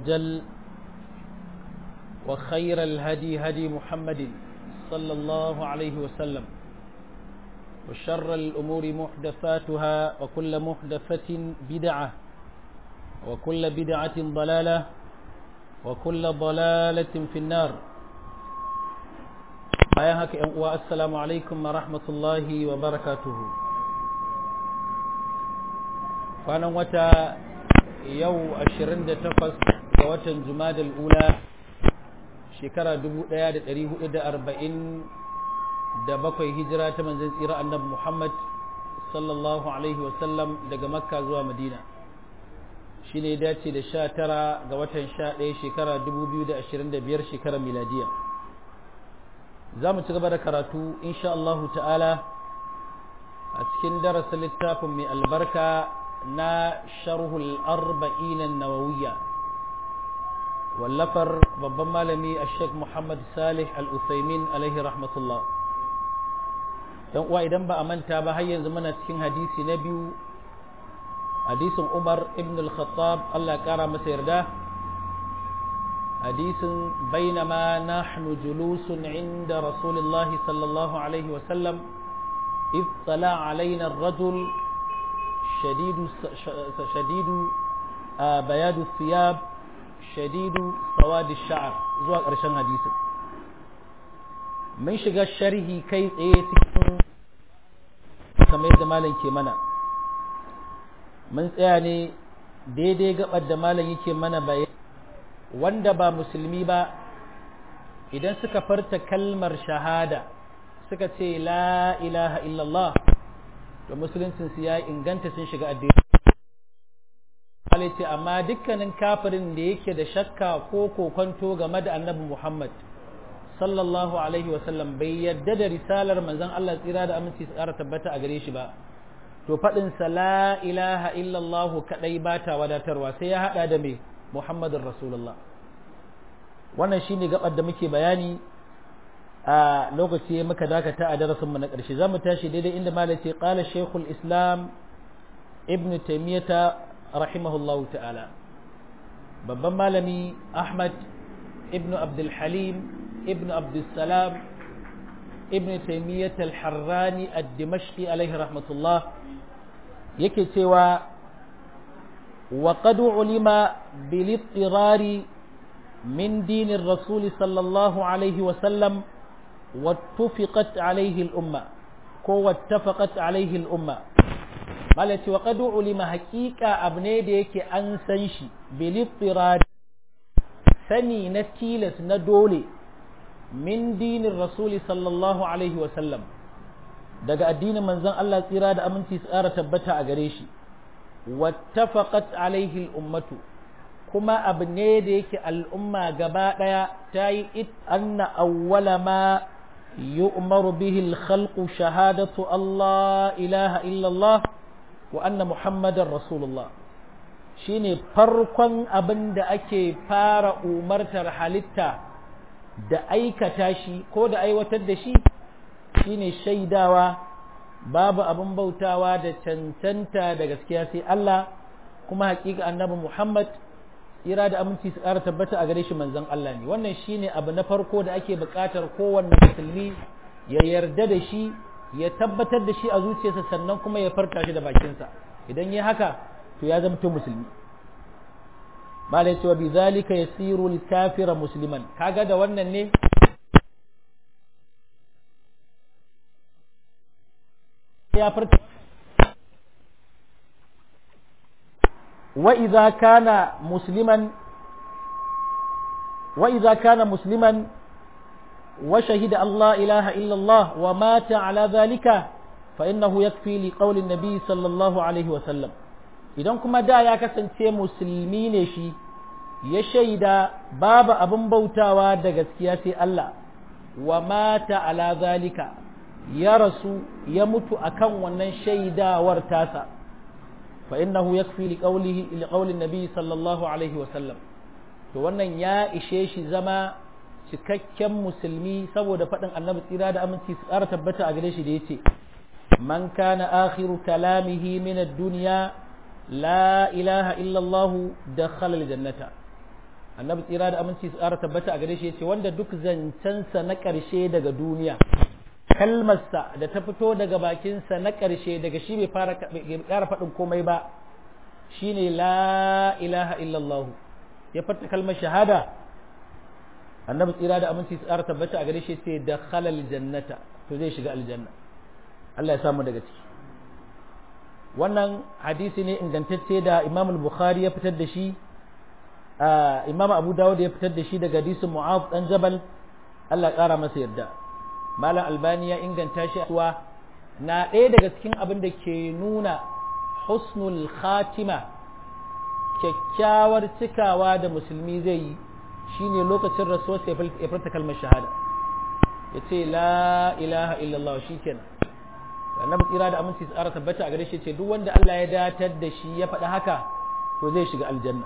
وجل وخير الهدي هدي محمد صلى الله عليه وسلم وشر الأمور محدثاتها وكل محدثة بدعة وكل بدعة ضلالة وكل ضلالة في النار أيهك والسلام عليكم ورحمة الله وبركاته فأنا وتا يو أشرين تفس وتا جماد الأولى شكرا دبو دياد تريه إدى أربعين da bakwai hijira ta manzon tsira annabi Muhammad sallallahu alaihi wasallam daga makka zuwa madina shi ne dace da sha tara ga watan sha ɗaya shekara dubu biyu da ashirin da biyar shekarar miladiya za mu ci gaba da karatu insha Allahu ta'ala a cikin darasin littafin mai albarka na sharhul arba'in nawawiyya wallafar babban malami a sheikh muhammad salih al-usaimin alaihi rahmatullah dan uwa idan ba a manta ba har yanzu muna cikin hadisi na biyu hadisin Umar ibn al-Khattab Allah ya kara masa yarda hadisin bainama nahnu julusun inda Rasulullahi sallallahu alaihi wa sallam إذ طلع علينا الرجل شديد شديد بياد الثياب شديد سواد الشعر زوا قرشن حديثin mun shiga sharhi kai tsaye cikin kamar yadda malam ke mana mun tsaya ne daidai gabar da malam yake mana bayan wanda ba musulmi ba idan suka farta kalmar shahada suka ce la ilaha illallah to musuluncin su ya inganta sun shiga addini ce amma dukkanin kafirin da yake da shakka ko kokonto game da annabi Muhammad sallallahu alaihi wasallam bai yadda da risalar manzon Allah tsira da aminci su ƙara tabbata a gare shi ba to faɗin sa la ilaha illallah kadai ba ta wadatarwa sai ya hada da me Muhammadin Rasulullah wannan shine gabar da muke bayani a lokaci muka dakata a darasin mu na ƙarshe zamu tashi daidai inda malai ce qala shaykhul islam ibn taymiyah rahimahullahu ta'ala babban malami ahmad ibn abdul halim ابن عبد السلام ابن تيمية الحراني الدمشقي عليه رحمة الله yake cewa وقد علم بالاضطرار من دين الرسول صلى الله عليه وسلم واتفقت عليه الأمة كو واتفقت عليه الأمة قالت وقد علم حقيقة أبني ديك أنسنشي بالاضطرار سني نتيلس ندولي min dinin rasuli sallallahu alaihi wasallam daga addinin manzon Allah tsira da aminci tsara tabbata a gare shi wattafaqat alaihi ummatu kuma abu ne da yake al'umma gaba daya ta yi it anna awwala ma yu'maru bihi al-khalqu shahadatu Allah ilaha illallah wa anna muhammadar rasulullah shine farkon abin da ake fara umartar halitta da aikata shi ko da aiwatar da shi shine shaidawa babu abin bautawa da cancanta da gaskiya sai Allah kuma hakika annabi Muhammad tsira da aminci su ƙara tabbata a gare shi manzon Allah ne wannan shine abu na farko da ake buƙatar kowanne musulmi ya yarda da shi ya tabbatar da shi a zuciyarsa sannan kuma ya farka shi da bakinsa idan ya haka to ya zama musulmi malai cewa bi zalika yasiru kafira musliman kaga da wannan ne ya furta wa idza kana musliman wa idza kana musliman wa shahida Allah ilaha illa Allah wa mata ala zalika fa innahu yakfi li qawli an-nabi sallallahu alaihi wa sallam idan kuma da ya kasance musulmi ne shi ya shaida babu abin bautawa da gaskiya sai Allah wa mata ala zalika ya rasu ya mutu akan wannan shaidawar tasa fa innahu yakfi li qawlihi li qawli nabi sallallahu alaihi wa sallam to wannan ya ishe shi zama cikakken musulmi saboda faɗin annabi tsira da aminci su ƙara tabbata a gare shi da yace man kana akhiru kalamihi min ad-dunya la ilaha illa Allah dakhala al-jannata annabi tsira da aminci su ƙara tabbata a gare shi yace wanda duk zancensa na ƙarshe daga duniya kalmarsa da ta fito daga bakinsa na ƙarshe daga shi bai fara ƙara faɗin komai ba shine la ilaha illallah ya farta kalmar shahada annabi tsira da aminci su ƙara tabbata a gare shi yace da khalal jannata to zai shiga aljanna Allah ya samu daga ciki wannan hadisi ne ingantacce da Imam al-Bukhari ya fitar da shi Imam Abu Dawud ya fitar da shi daga hadisin Mu'adh dan Jabal Allah ƙara masa yarda Malam Albani ya inganta shi cewa na ɗaya daga cikin abin da ke nuna husnul khatima kyakkyawar cikawa da musulmi zai yi shine lokacin rasuwar ya furta kalmar shahada ya ce la ilaha illallah shi kenan annabi tsira da aminci tsara tabbata a gare shi ce duk wanda Allah ya datar da shi ya faɗi haka to zai shiga aljanna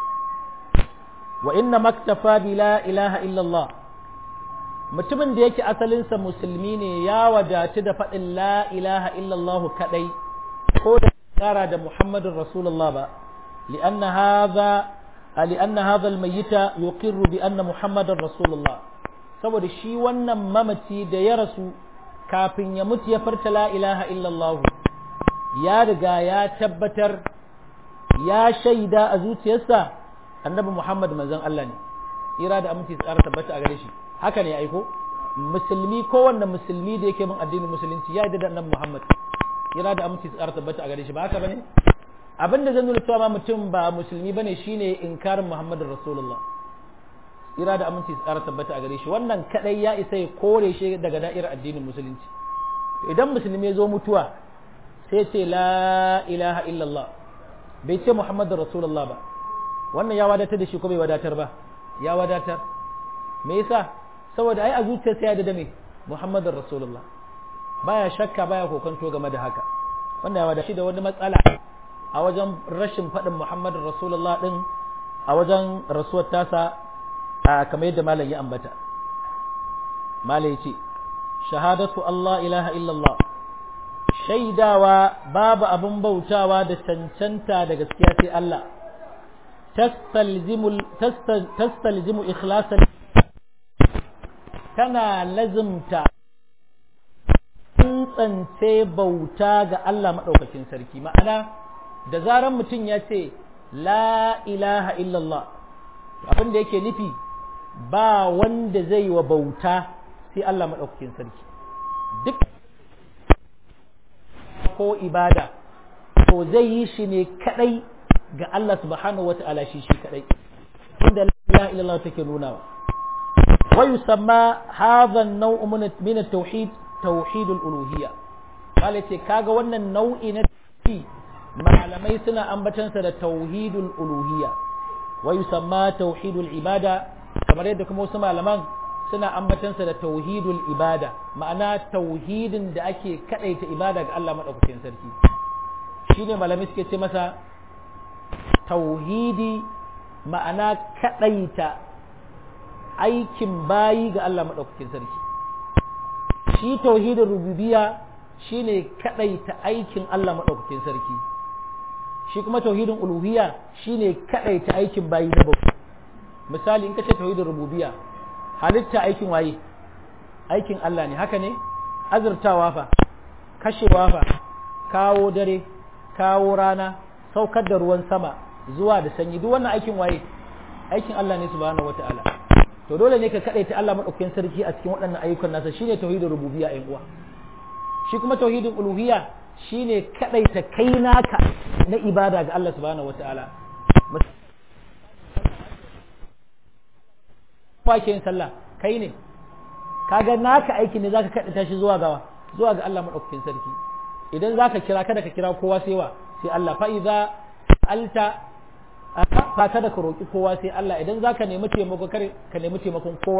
wa inna maktafa bi la ilaha illallah mutumin da yake asalinsa musulmi ne ya wadatu da faɗin la ilaha illallah kadai ko da tsara da muhammadun rasulullah ba li'anna hadha li'anna hadha al-mayyita yuqirru bi anna muhammadar rasulullah saboda shi wannan mamaci da ya rasu kafin ya mutu ya farta la ilaha illallah ya riga ya tabbatar ya shaida a zuciyarsa annabi Muhammad manzon Allah ne ira da aminci tsara tabbata a gare shi haka ne aiko musulmi kowanne musulmi da yake bin addinin musulunci ya yarda da annabi Muhammad ira da aminci tsara tabbata a gare shi ba haka bane abin da zan nuna cewa ma mutum ba musulmi bane shine inkarin Muhammadin Rasulullah ira da aminci tsara tabbata a gare shi wannan kadai ya isa ya kore shi daga da'irar addinin musulunci idan musulmi ya zo mutuwa sai ce la ilaha illallah bai ce muhammadun rasulullah ba wannan ya wadatar da shi ko bai wadatar ba ya wadatar me yasa saboda ai a zuciyarsa ya da me muhammadun rasulullah baya shakka baya kokonto game da haka wannan ya wadatar da wani matsala a wajen rashin faɗin muhammadun rasulullah din a wajen rasuwar tasa kamar yadda malam ya ambata malam ya ce shahadatu Allah ilaha illallah shaidawa babu abin bautawa da cancanta da gaskiya sai Allah tastalzimu ikhlasan tana lazimta tsantsance bauta ga Allah maɗaukakin sarki ma'ana da zaran mutum ya ce la ilaha illallah abin da yake nufi ba wanda zai wa bauta sai Allah maɗaukakin sarki duk ko ibada to zai yi shi ne kadai ga Allah subhanahu wata'ala shi shi kadai inda la ilaha illallah take nunawa wa yusamma hadha an-naw' min at-tauhid tauhid al-uluhiyya kale ce kaga wannan nau'i na tauhid malamai suna ambatansa da tauhidul uluhiyya wa yusamma tauhidul ibada kamar yadda kuma wasu malaman suna ambatansa da tauhidul ibada ma'ana tauhidin da ake kadaita ibada ga Allah madaukakin sarki shine malamai suke ce masa tauhidi ma'ana kadaita aikin bayi ga Allah madaukakin sarki shi tauhidin rububiyya shine kadaita aikin Allah madaukakin sarki shi kuma tauhidin uluhiyya shine kadaita aikin bayi na bauta misali in ka ce tauhidin rububiyya halitta aikin waye aikin Allah ne haka ne azurtawa fa kashewa fa kawo dare kawo rana saukar da ruwan sama zuwa da sanyi duk wannan aikin waye aikin Allah ne subhanahu wataala to dole ne ka kadaita Allah madaukakin sarki a cikin waɗannan ayyukan nasa shine tauhidin rububiyya ayin uwa shi kuma tauhidin uluhiyya shine kadaita kai naka na ibada ga Allah subhanahu wataala ke yin sallah kai ne kaga naka aiki ne zaka kaɗa shi zuwa gawa zuwa ga Allah madaukakin sarki idan zaka kira kada ka kira kowa sai wa sai Allah fa idza alta fa kada ka roki kowa sai Allah idan zaka nemi taimako kare ka nemi taimakon kowa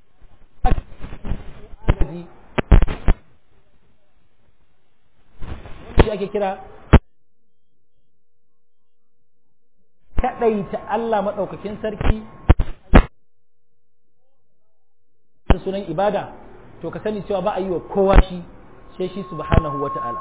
shi ake kira kaɗaita Allah maɗaukakin sarki da sunan ibada to ka sani cewa ba a yi wa kowa shi sai shi subhanahu wa ta'ala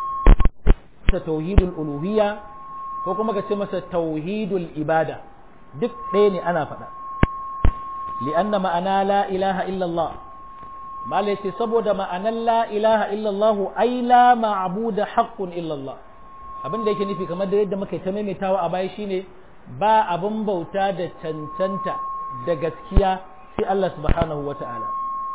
ta tauhidul uluhiyya ko kuma ka ce masa tauhidul ibada duk ɗaya ne ana faɗa li'anna ma'ana la ilaha illallah mala yace saboda ma'anan la ilaha illallah ai la ma'budu haqqun illallah abin da yake nufi kamar da yadda muka ta maimaitawa a baya shine ba abin bauta da cancanta da gaskiya sai Allah subhanahu wata'ala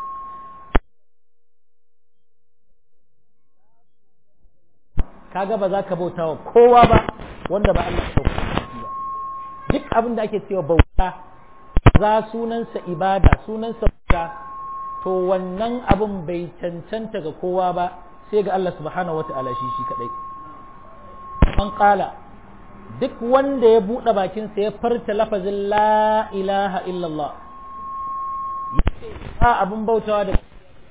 kaga ba za ka bauta wa kowa ba wanda ba Allah ba duk abin da ake cewa bauta za sunansa ibada sunansa bauta to wannan abin bai cancanta ga kowa ba sai ga Allah subhanahu wata'ala shi shi kadai man kala duk wanda ya buɗe bakinsa ya farta lafazin la ilaha illallah ba abin bautawa da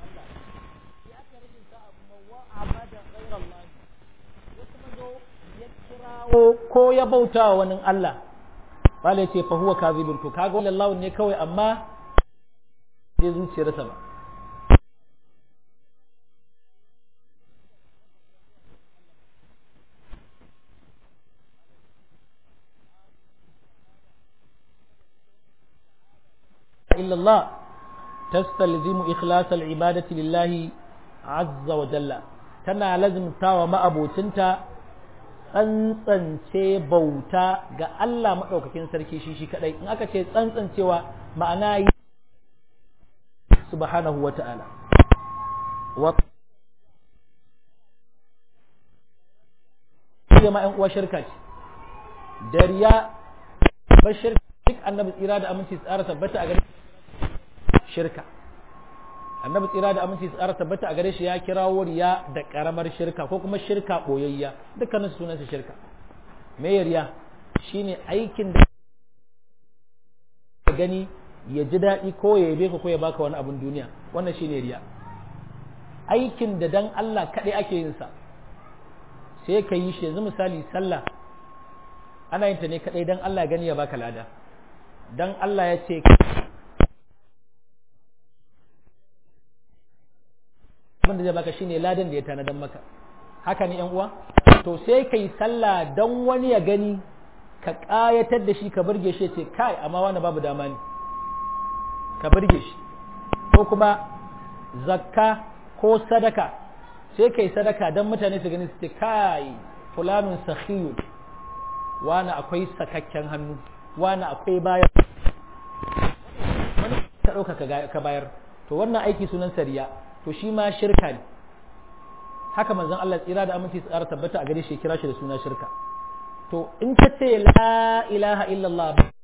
ko ya bauta wa wani Allah bala ce fa huwa kazibun to kaga wannan Allah ne kawai amma zai zuciyarsa ba إلا الله تستلزم إخلاص العبادة لله عز وجل تنا لازم تاوى ما أبو تنتا tsantsance bauta ga Allah maɗaukakin sarki shi shi kaɗai in aka ce tsantsancewa ma'ana yi subhanahu wa ta'ala wa ma ‘yan uwa shirka ce dariya ba shirka duk annabi tsira da aminci tsara tabbata a gare shirka annabi tsira da aminci tsara tabbata a gare shi ya kirawo riya da karamar shirka ko kuma shirka boyayya dukkanin sunansa shirka me riya shine aikin da gani ya ji daɗi ko ya yabe ka ko ya baka wani abun duniya wannan shine riya aikin da dan Allah kaɗai ake yin sa sai ka yi shi yanzu misali sallah ana yin ta ne kaɗai dan Allah gani ya baka lada dan Allah ya ce abin da zai baka shine ladan da ya tanadan maka haka ne yan uwa to sai kai sallah dan wani ya gani ka kayatar da shi ka burge shi ce kai amma wani babu dama ne ka burge shi ko kuma zakka ko sadaka sai kai sadaka dan mutane su gani su ce kai fulanun sakhiyun wani akwai sakakken hannu wani akwai bayar wani ka ɗauka ka bayar to wannan aiki sunan sariya to shi ma shirka ne haka manzon Allah tsira da aminci tsara tabbata a gare shi kira shi da suna shirka to in ka ce la ilaha illallah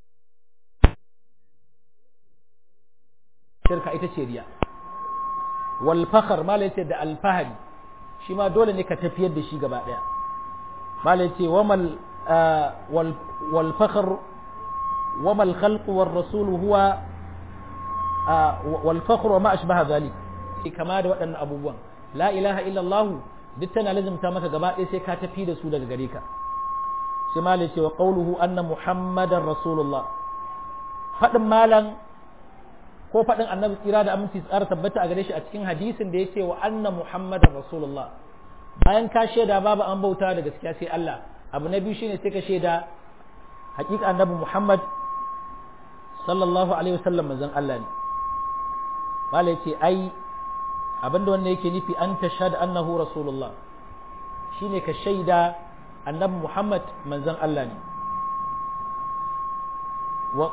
shirka ita ce riya wal fakhr malai ce da alfahari shi ma dole ne ka tafiyar da shi gaba daya malai ce wamal wal fakhr wamal khalq war rasul huwa wal fakhr wa ma ashbaha dhalik kama da waɗannan abubuwan la ilaha illallah duk tana lazimta maka gaba ɗaya sai ka tafi da su daga gare ka sai malai ce wa qawluhu anna muhammadar rasulullah faɗin malam ko faɗin annabi tsira da aminci tsara tabbata a gare shi a cikin hadisin da ya ce wa anna muhammadar rasulullah bayan ka shaida babu an bauta da gaskiya sai Allah abu na biyu shine sai ka shaida hakika annabi muhammad sallallahu alaihi wasallam manzon Allah ne malai ce ai abinda wannan yake nufi an tashhad annahu rasulullah shine ka shaida annabi Muhammad manzon Allah ne wa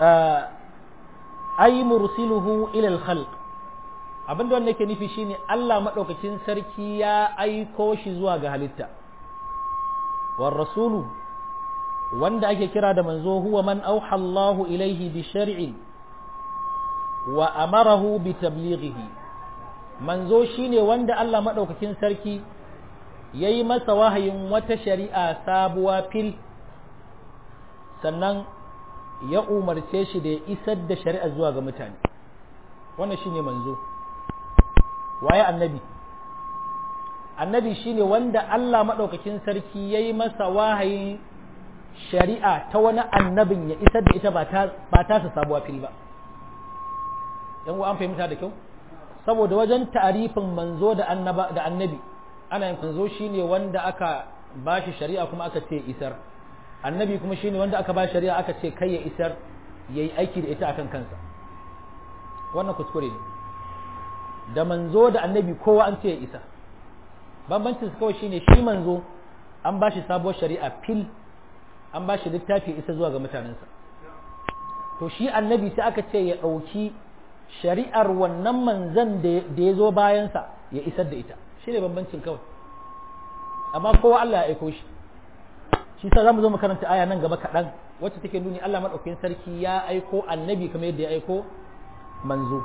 ay mursiluhu ila al-khalq abinda wannan yake nufi shine Allah madaukakin sarki ya aiko shi zuwa ga halitta war rasulu wanda ake kira da manzo huwa man auha Allahu ilaihi bi shar'in wa amarahu bi tablighihi manzo shine wanda Allah maɗaukakin sarki ya yi masa wahayin wata shari'a sabuwa fil sannan ya umarce shi da ya isar da shari'a zuwa ga mutane wannan shine manzo waye annabi annabi shine wanda Allah maɗaukakin sarki ya yi masa wahayin shari'a ta wani annabin ya isar da ita ba ta sa sabuwa fil ba yan an fahimta da kyau saboda wajen ta'arifin manzo da annaba da annabi ana yin manzo shine wanda aka bashi shari'a kuma aka ce isar annabi kuma shine wanda aka ba shari'a aka ce kai ya isar yayi aiki da ita akan kansa wannan kuskure ne da manzo da annabi kowa an ce ya isa bambancin su kawai shine shi manzo an ba shi sabuwar shari'a fil an ba shi littafi isa zuwa ga mutanensa to shi annabi sai aka ce ya ɗauki shari'ar wannan manzan da ya zo bayansa ya isar da ita shi ne bambancin kawai amma kowa Allah ya aiko shi shi sa za mu zo mu karanta aya nan gaba kaɗan wacce take nuni Allah maɗaukakin sarki ya aiko annabi kamar yadda ya aiko manzo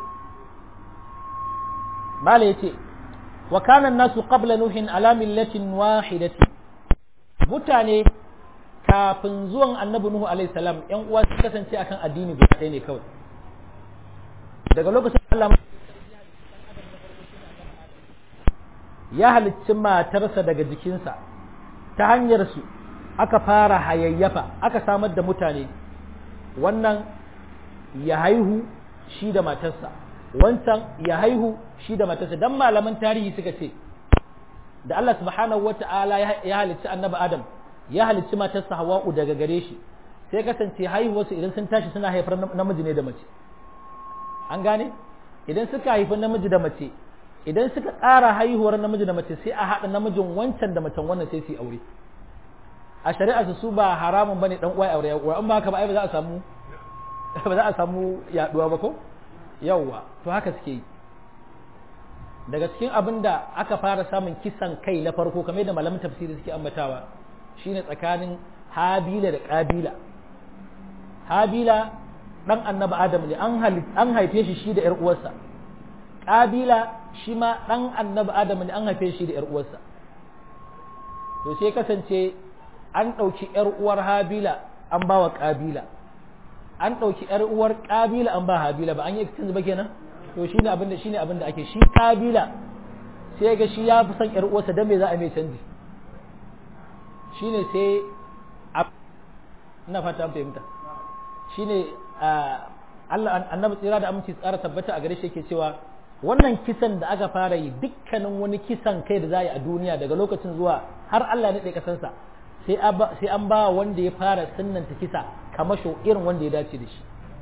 mala yace wa kana nasu qabla nuhin ala millatin wahidati mutane kafin zuwan annabi nuhu alaihi salam yan uwa su kasance akan addini guda ɗaya ne kawai daga lokacin Allah ya halicci matarsa daga jikinsa ta hanyar su aka fara hayayyafa aka samar da mutane wannan ya haihu shi da matarsa wancan ya haihu shi da matarsa dan malaman tarihi suka ce da Allah subhanahu wata'ala ya halicci annabi Adam ya halicci matarsa Hawwa'u daga gare shi sai kasance haihuwarsu idan sun tashi suna haifar namiji ne da mace an gane idan suka haifi namiji da mace idan suka ƙara haihuwar namiji da mace sai a haɗa namijin wancan da macen wannan sai su yi aure a shari'a su ba haramun bane dan uwa aure uwa in ba haka ba ai ba za a samu ba za a samu yaduwa ba ko yawwa to haka suke yi daga cikin abin da aka fara samun kisan kai na farko kamar da malamin tafsiri suke ambatawa shine tsakanin habila da kabila habila dan annabi adam ne an haife shi shi da yar uwarsa kabila shi ma dan annabi adam ne an haife shi da yar uwarsa to sai kasance an ɗauki yar uwar habila an ba wa kabila an ɗauki yar uwar kabila an ba habila ba an yi exchange ba kenan to shine abin da shine abin da ake shi kabila sai ga shi ya fi son yar uwarsa dan me za a mai canji shine sai ina fata an fahimta shine Allah annabi tsira da aminci tsara tabbata a gare shi yake cewa wannan kisan da aka fara yi dukkanin wani kisan kai da za a yi a duniya daga lokacin zuwa har Allah ya naɗe kasansa sai an ba wanda ya fara sunnanta kisa kamasho irin wanda ya dace da shi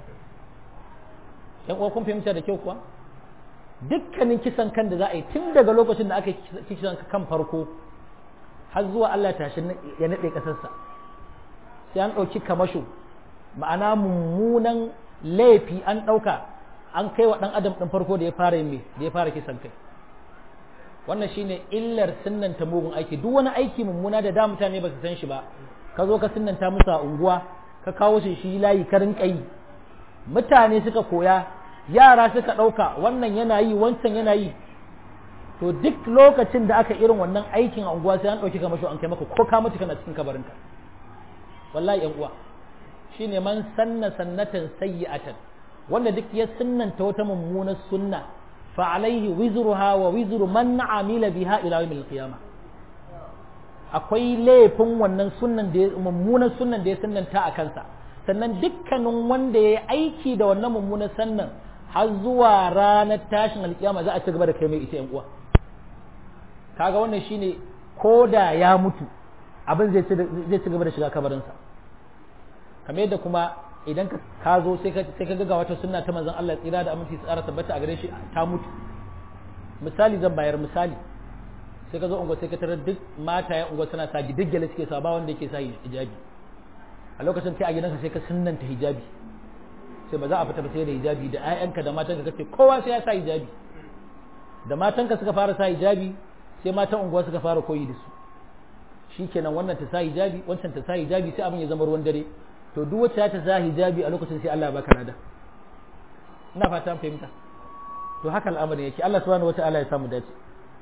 yan uwa kun fahimta da kyau kuwa dukkanin kisan kan da za a yi tun daga lokacin da aka yi kisan kan farko har zuwa Allah tashi ya naɗe ƙasarsa sai an ɗauki kamasho ma'ana mummunan laifi an ɗauka an kai wa ɗan adam ɗin farko da ya fara yin da ya fara kisan kai wannan shine illar sunnanta mugun aiki duk wani aiki mummuna da da mutane ba su san shi ba ka zo ka sunnanta musu a unguwa ka kawo shi shi layi ka rinka yi mutane suka koya yara suka ɗauka wannan yana yi wancan yana yi to duk lokacin da aka irin wannan aikin a unguwa sai an ɗauki kamar an kai maka ko ka mutu kana cikin kabarinka wallahi yan uwa shine man sanna sannatan sayyi'atan wanda duk ya sunnanta wata mummunar sunna fa alaihi wizruha wa wizru man amila biha ila yawmil qiyamah akwai laifin wannan sunnan da mummunar sunnan da ya sunnanta a kansa sannan dukkanin wanda ya aiki da wannan mummunar sannan har zuwa ranar tashin alkiyama za a ci gaba da kai mai ita yan uwa kaga wannan shine ko da ya mutu abin zai ci gaba da shiga kabarinsa kamar yadda kuma idan ka zo sai ka ga wata sunna ta manzon Allah tsira da aminci tsara tabbata a gare shi ta mutu misali zan bayar misali sai ka zo unguwa sai ka tarar duk mata ya unguwa suna sa duk gyale suke sa ba wanda yake sa hijabi a lokacin kai a gidanka sai ka sunnanta hijabi sai ba za a fita ba sai da hijabi da ƴaƴanka da matanka kace kowa sai ya sa hijabi da matanka suka fara sa hijabi sai matan unguwa suka fara koyi da su shikenan wannan ta sa hijabi wancan ta sa hijabi sai abin ya zama ruwan dare to duk wacce ta sa hijabi a lokacin sai Allah ya baka nada ina fata fahimta to haka al'amarin yake Allah subhanahu wata'ala ya samu dace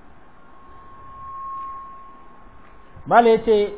mala yace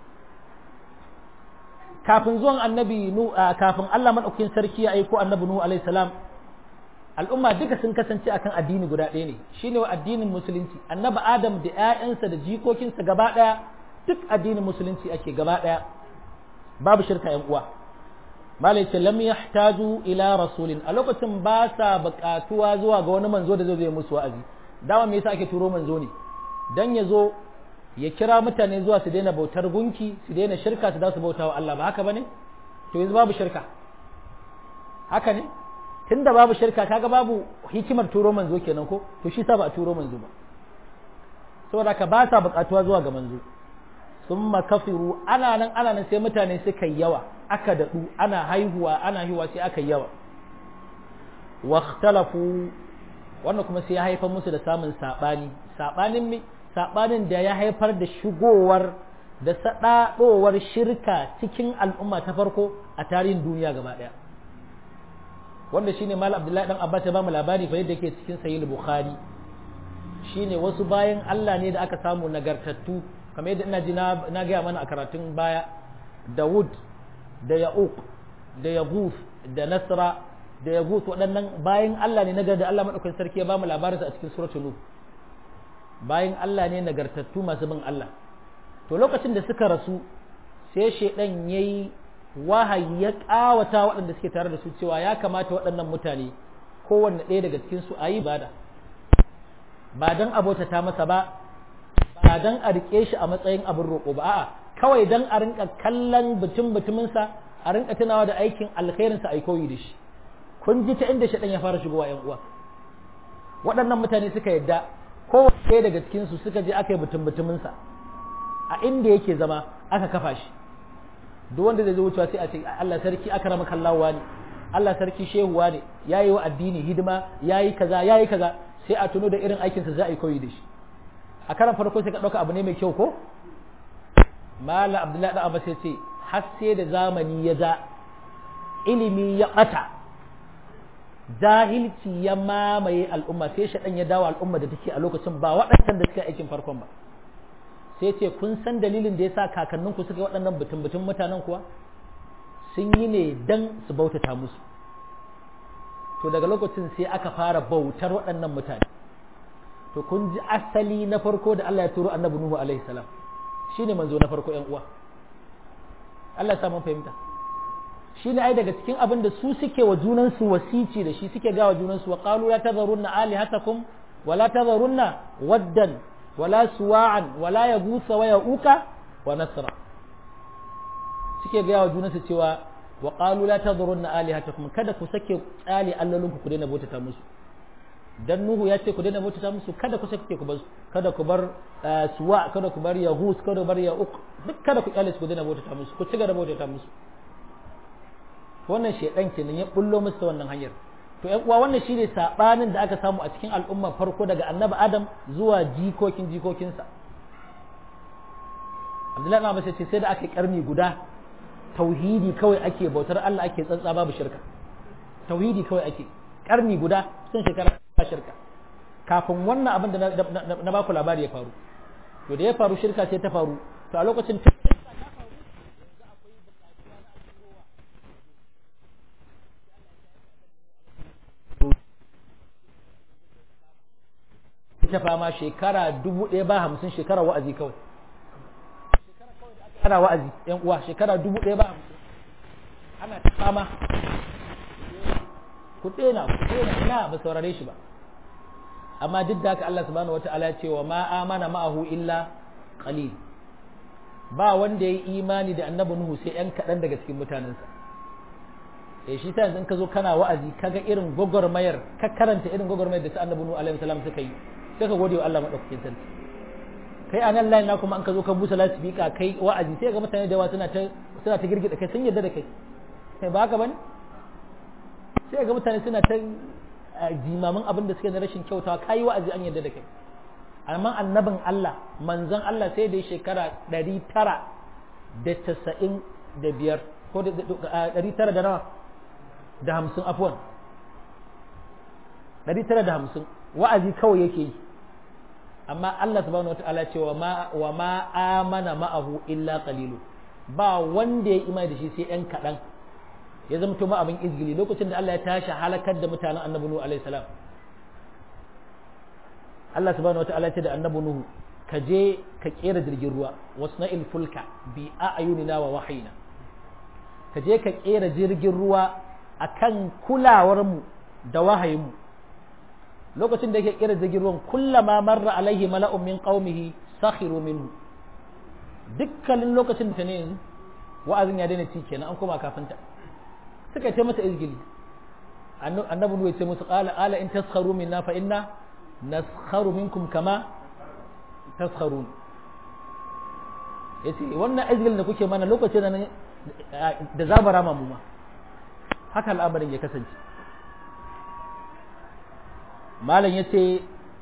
kafin zuwan annabi nu kafin Allah madaukakin sarki ya aiko annabi nuhu alaihi salam al'umma duka sun kasance akan addini guda ɗaya ne shine wa addinin musulunci annabi adam da ƴaƴansa da jikokinsa gaba ɗaya duk addinin musulunci ake gaba ɗaya babu shirka yan uwa malai ce lam yahtaju ila rasulin a lokacin ba sa buƙatuwa zuwa ga wani manzo da zai zo musu wa'azi dama me yasa ake turo manzo ne dan ya zo ya kira mutane zuwa su daina bautar gunki su daina shirka su da su bauta wa Allah ba haka bane to yanzu babu shirka haka ne tunda babu shirka kaga babu hikimar turo manzo kenan ko to shi sa ba a turo manzo ba saboda ka ba sa bukatuwa zuwa ga manzo summa kafiru ana nan ana nan sai mutane suka yawa aka dadu ana haihuwa ana haihuwa sai aka yawa واختلفوا wannan kuma sai ya haifar musu da samun sabani sabanin me sabanin da ya haifar da shigowar da sadadowar shirka cikin al'umma ta farko a tarihin duniya gaba daya wanda shine mal abdullahi dan abbas ya ba mu labari fa yadda yake cikin sahih bukhari shine wasu bayan Allah ne da aka samu nagartattu kamar yadda ina ji na gaya mana a karatun baya Dawud da Ya'uq da Yaghuf da Nasra da ya gutu waɗannan bayan Allah ne nagar da Allah maɗaukakin sarki ya ba mu labarinsa a cikin suratul Nuh bayan Allah ne nagartattu masu bin Allah to lokacin da suka rasu sai shaidan yayi wahayi ya ƙawata waɗanda suke tare da su cewa ya kamata waɗannan mutane kowanne ɗaya daga cikin su ayi ibada ba dan abota ta masa ba ba dan a rike shi a matsayin abin roƙo ba a'a kawai dan a rinka kallon butun butuminsa a rinka tunawa da aikin alkhairinsa a koyi da shi kun ji ta inda shaɗan ya fara shigowa ‘yan uwa waɗannan mutane suka yadda kowace daga cikinsu suka je aka yi mutum mutuminsa a inda yake zama aka kafa shi duk wanda zai zo wucewa sai a ce Allah sarki aka rama kallawa ne Allah sarki shehuwa ne ya yi wa addini hidima ya yi kaza ya yi kaza sai a tuno da irin aikinsa za a yi koyi da shi a karan farko sai ka ɗauka abu ne mai kyau ko mala abdullahi da abbas ya ce har sai da zamani ya ja ilimi ya ɓata jahilci ya mamaye al'umma sai shaɗan ya dawo al'umma da take a lokacin ba waɗancan da suka aikin farkon ba sai ce kun san dalilin da ya sa kakanninku suka yi waɗannan butun-butun mutanen kuwa sun yi ne don su bautata musu to daga lokacin sai aka fara bautar waɗannan mutane to kun ji asali na farko da Allah ya turo annabi Nuhu alaihi salam shine manzo na farko ƴan uwa Allah ya sa mun fahimta shi ne ai daga cikin abin da su suke wa junansu wasici da shi suke gawa junansu wa qalu la tadharunna alihatakum wa la tadharunna waddan wa la suwa'an wa la yaghutha wa ya'uka wa nasra suke gawa junansu cewa wa qalu la tadharunna alihatakum kada ku sake tsali allolinku ku daina bautata musu dan nuhu ya ce ku daina bautata musu kada ku sake ku bar kada ku bar suwa kada ku bar yaghus kada ku bar ya'uq duk kada ku kyale su ku daina bautata musu ku ci gaba da bautata musu wannan shedan kenan ya bullo musu ta wannan hanyar to ƴan uwa wannan shine sabanin da aka samu a cikin al'umma farko daga annabi adam zuwa jikokin jikokinsa Abdullahi na Abbas ce sai da aka karni guda tauhidi kawai ake bautar Allah ake tsantsa babu shirka tauhidi kawai ake karni guda sun shekara ba shirka kafin wannan abin da na baku labari ya faru to da ya faru shirka sai ta faru to a lokacin ta fama shekara dubu ɗaya ba hamsin shekara wa'azi kawai ana wa'azi yan uwa shekara dubu ɗaya ba hamsin ana ta fama ku ɗena ku ɗena ina ba saurare shi ba amma duk da haka Allah subhanahu wata'ala ce wa ma amana ma'ahu illa qalil ba wanda ya yi imani da annabi Nuhu sai ‘yan kaɗan daga cikin mutanensa eh shi ta yanzu in ka zo kana wa'azi kaga irin gwagwarmayar ka karanta irin gwagwarmayar da su annabi Nuhu alaihi salam suka yi sai ka gode wa Allah madaukakin sarki kai a nan layin na kuma an ka zo ka busa lasifika kai wa'azi sai ga mutane da yawa suna ta suna ta girgida kai sun yarda da kai sai ba haka bane sai ga mutane suna ta jimamin abin da suke na rashin kyautawa kai wa'azi an yarda da kai amma annabin Allah manzon Allah sai da shekara ɗari tara da casa'in da biyar ko da ɗari tara da nawa da hamsin afuwan ɗari tara da hamsin wa'azi kawai yake yi amma Allah subhanahu wa ta'ala ce wa ma amana ma'ahu illa qalilu ba wanda ya imani da shi sai ɗan kaɗan ya zama to ma abin izgili lokacin da Allah ya tashi halakar da mutanen annabi Nuhu alaihi salam Allah subhanahu wa ta'ala ce da annabi Nuhu ka je ka kera jirgin ruwa wasna'il fulka bi a'yunina wa wahayina ka je ka kera jirgin ruwa akan kulawar mu da wahayin mu lokacin da yake kira jirgin ruwan kullama marra alaihi mala'un min qaumihi sakhiru minhu dukkanin lokacin da ta ne yanzu wa'azin ya daina ci kenan an koma kafinta suka ce mata izgili annabi nuhu ya ce musu qala ala in taskharu minna fa inna naskharu minkum kama taskharun yace wannan izgilin da kuke mana lokacin da da zabara ma mu ma haka al'amarin ya kasance malam yace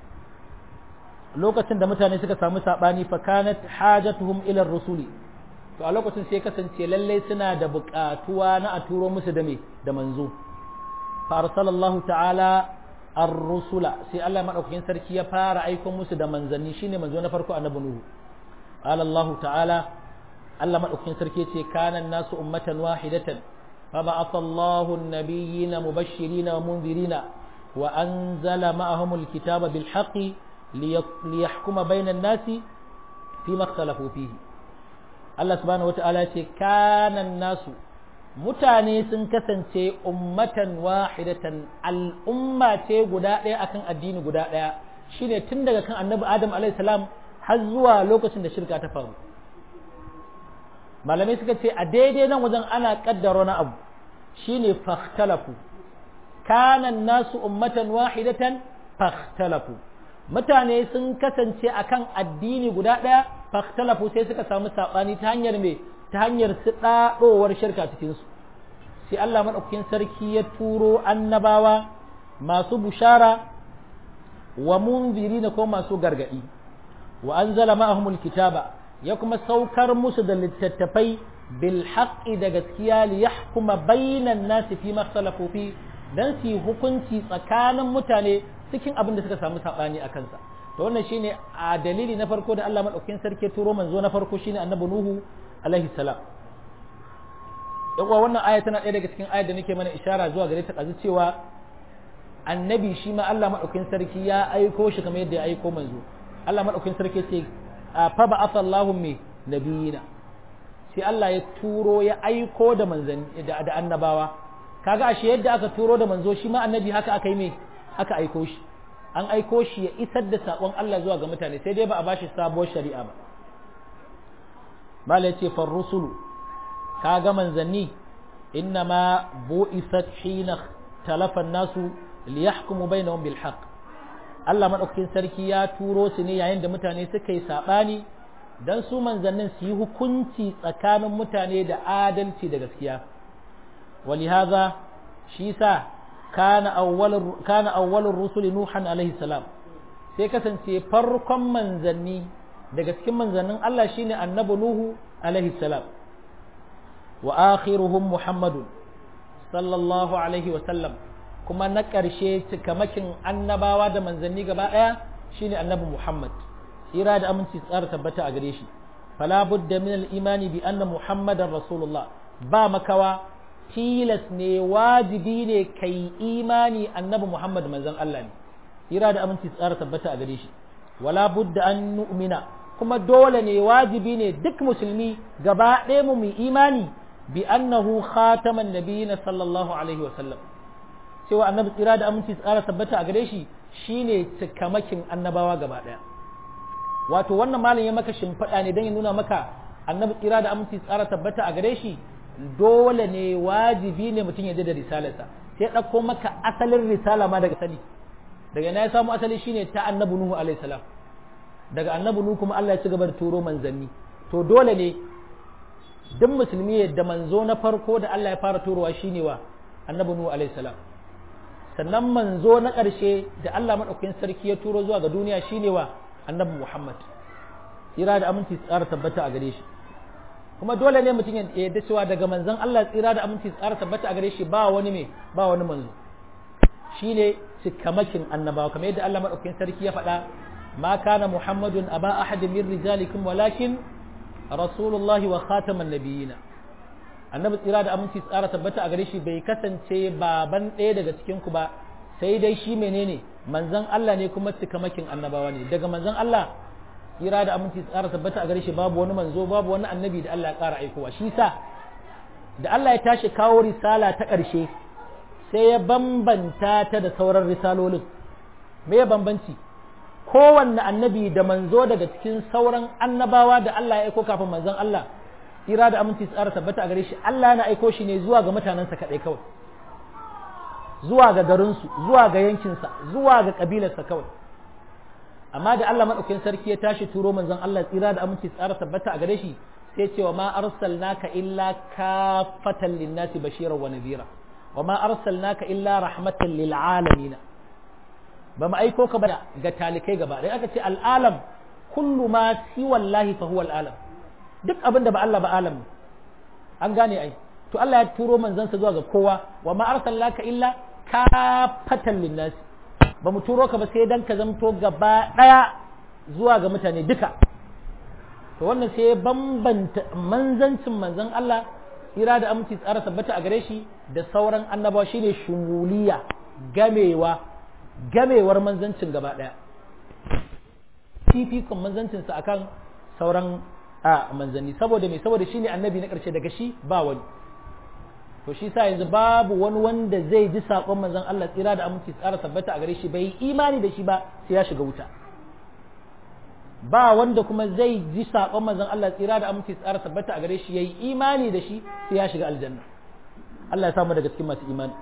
lokacin da mutane suka samu sabani fa kanat hajatuhum ila rusuli to a lokacin sai kasance lallai suna da buƙatuwa na a turo musu da me da manzo fa arsalallahu ta'ala ar-rusula sai Allah madaukakin sarki ya fara aiko musu da manzanni shine manzo na farko annabi nuhu qala Allah ta'ala Allah madaukakin sarki ce kana nasu ummatan wahidatan fa ba'atha Allahu an-nabiyyina mubashshirina wa munzirina wa anzala ma'ahum al-kitaba bil haqqi liyahkuma bainan nasi fima ikhtalafu fihi Allah subhanahu wata'ala ce kanan nasu mutane sun kasance ummatan wahidatan al'umma ce guda ɗaya akan addini guda ɗaya shine tun daga kan annabi adam alaihi salam har zuwa lokacin da shirka ta faru malamai suka ce a daidai nan wajen ana kaddara na abu shine fakhtalafu kanan nasu ummatan wahidatan fakhtalafu mutane sun kasance akan addini guda ɗaya fakhtalafu sai suka samu saɓani ta hanyar me ta hanyar su ɗaɗowar shirka cikinsu sai Allah maɗaukakin sarki ya turo annabawa masu bushara wa munziri na ko masu gargaɗi wa anzala ma'ahumul kitaba ya kuma saukar musu da littattafai bil haqqi da gaskiya li yahkuma bainan nasi fi makhtalafu fi dan su hukunci tsakanin mutane cikin abin da suka samu sabani a kansa to wannan shine a dalili na farko da Allah madaukakin sarki turo manzo na farko shine annabi nuhu alaihi salam yawa wannan aya tana ɗaya daga cikin ayar da nake mana ishara zuwa gare ta kazu cewa annabi shi ma Allah madaukakin sarki ya aiko shi kamar yadda ya aiko manzo Allah madaukakin sarki ce fa ba'atha Allahu mi nabiyina sai Allah ya turo ya aiko da manzanni da annabawa kaga ashe yadda aka turo da manzo shi ma annabi haka aka yi me aka aiko shi an aiko shi ya isar da saƙon Allah zuwa ga mutane sai dai ba a bashi sabuwar shari'a ba mala ya ce farrusulu ka ga manzanni inna ma bu'isat hina talafan nasu liyahkumu bainahum bil haqq Allah madaukakin sarki ya turo su ne yayin da mutane suka yi sabani dan su manzannin su yi hukunci tsakanin mutane da adalci da gaskiya walihaza shi sa kana awwalur kana awwalur rusuli nuhan alaihi salam sai kasance farkon manzanni daga cikin manzannin Allah shine annabi nuhu alaihi salam wa akhiruhum muhammadun sallallahu alaihi wa sallam kuma na ƙarshe cikamakin annabawa da manzanni gaba ɗaya shine annabi muhammad tsira da aminci tsara tabbata a gare shi fala budda min al-imani bi anna muhammadan rasulullah ba makawa tilas ne wajibi ne kai imani annabi Muhammad manzon Allah ne tsira da aminci tsara tabbata a gare shi wala budda an nu'mina kuma dole ne wajibi ne duk musulmi gaba ɗaya mu mu imani bi annahu khataman nabiyina sallallahu alaihi wasallam cewa annabi tsira da aminci tsara tabbata a gare shi shine cikamakin annabawa gaba ɗaya wato wannan malam ya maka shimfiɗa ne don ya nuna maka annabi tsira da aminci tsara tabbata a gare shi dole ne wajibi ne mutum ya da risalarsa sai ɗauko maka asalin risala ma daga sani daga na ya samu asali shine ta annabi nuhu alaihi salam daga annabi nuhu kuma Allah ya ci gaba da turo manzanni to dole ne duk musulmi yadda manzo na farko da Allah ya fara turowa shine wa annabi nuhu alaihi salam sannan manzo na ƙarshe da Allah madaukakin sarki ya turo zuwa ga duniya shine wa annabi Muhammad tsira da aminci tsara tabbata a gare shi kuma dole ne mutum ya yarda cewa daga manzon Allah tsira da aminci tsara tabbata a gare shi ba wani me ba wani manzo shine cikamakin annabawa kamar yadda Allah madaukakin sarki ya faɗa ma kana muhammadun aba ahadin min rijalikum walakin rasulullahi wa khataman nabiyina annabi tsira da aminci tsara tabbata a gare shi bai kasance baban ɗaya daga cikin ku ba sai dai shi menene manzon Allah ne kuma cikamakin annabawa ne daga manzon Allah tsira da aminci tsara tabbata a gare shi babu wani manzo babu wani annabi da Allah ya ƙara aikowa shi sa da Allah ya tashi kawo risala ta ƙarshe sai ya bambanta ta da sauran risalolin me ya bambanci kowanne annabi da manzo daga cikin sauran annabawa da Allah ya aiko kafin manzon Allah tsira da aminci tsara tabbata a gare shi Allah yana aiko shi ne zuwa ga mutanensa kaɗai kawai zuwa ga garinsu zuwa ga yankinsa zuwa ga ƙabilarsa kawai amma da Allah maɗaukin sarki ya tashi turo manzon Allah tsira da aminci tsara tabbata a gare shi sai ce wa ma arsalnaka illa kafatan linnasi bashiran wa nadhira wa ma arsalnaka illa rahmatan lil alamin ba mu aiko ka ba ga talikai gaba dai aka ce al'alam kullu ma si wallahi fa huwa al'alam duk abin da ba Allah ba alam an gane ai to Allah ya turo manzansa zuwa ga kowa wa ma arsalnaka illa kafatan linnasi ba mu turo ka ba sai dan ka zamto gaba daya zuwa ga mutane duka to wannan sai ya bambanta manzancin manzan Allah ira da aminci tsara tabbata a gare shi da sauran annabawa shine shumuliya gamewa gamewar manzancin gaba daya fifikon manzancinsa akan sauran a manzanni saboda me saboda shine annabi na karshe daga shi ba wani to shi sa yanzu babu wani wanda zai ji sakon manzon Allah tsira da aminci tsara tabbata a gare shi bai imani da shi ba sai ya shiga wuta ba wanda kuma zai ji sakon manzon Allah tsira da aminci tsara tabbata a gare shi yayi imani da shi sai ya shiga aljanna Allah ya samu daga cikin masu imani